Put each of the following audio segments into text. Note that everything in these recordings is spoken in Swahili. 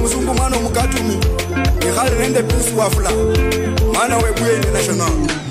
musungu mwana omukatumi ikhali nende pisi wafula mwana webuye international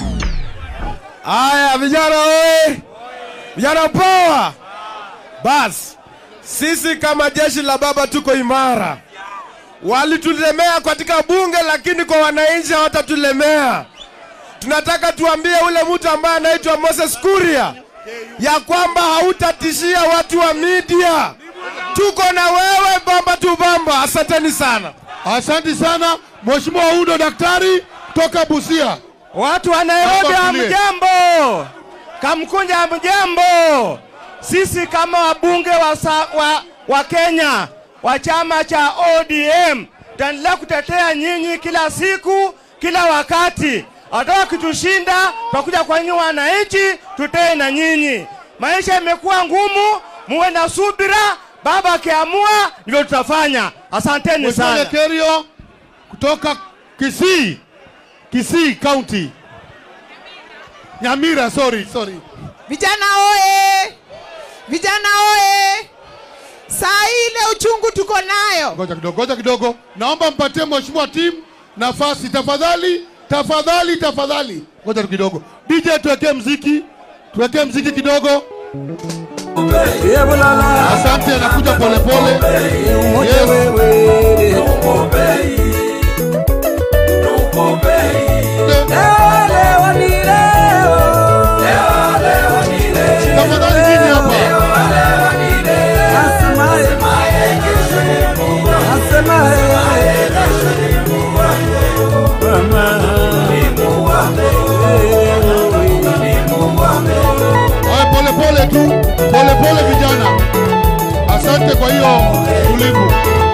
Haya vijana oye, vijana poa. Basi sisi kama jeshi la baba tuko imara. Walitulemea katika bunge, lakini kwa wananchi hawatatulemea. Tunataka tuambie ule mtu ambaye anaitwa Moses Kuria ya kwamba hautatishia watu wa media. Tuko na wewe bamba tu bamba. Asanteni sana. Asante sana Mheshimiwa Udo daktari toka Busia. Watu wa Nairobi Hapa tulie. hamjambo, Kamkunja hamjambo. Sisi kama wabunge wa, sa, wa, wa Kenya wa chama cha ODM tutaendelea kutetea nyinyi kila siku, kila wakati. Hata wakitushinda, tutakuja kwa nyinyi wananchi, tutee na nyinyi. Maisha imekuwa ngumu, muwe na subira. Baba akiamua ndivyo tutafanya. Asanteni Mheshimiwa sana. Kerio kutoka Kisii, Kisii County. Nyamira, sorry, sorry. Vijana oye! Vijana oye! Saa hii ile uchungu tuko nayo. Ngoja kidogo, ngoja kidogo. Naomba mpatie Mheshimiwa Tim nafasi tafadhali, tafadhali, tafadhali. Ngoja tu kidogo. DJ tuwekee mziki, tuwekee mziki kidogo. Asante, anakuja polepole. Yes. Tafadhali nini hapa? Haya, pole pole tu, pole pole vijana. Asante kwa hiyo tulivu.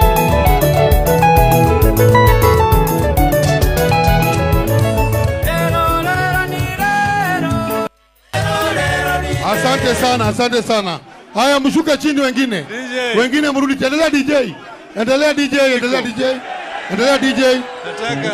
Asante sana, asante sana. Haya, mshuke chini wengine. Wengine mrudi. Endelea DJ. Endelea DJ, endelea DJ. Endelea DJ.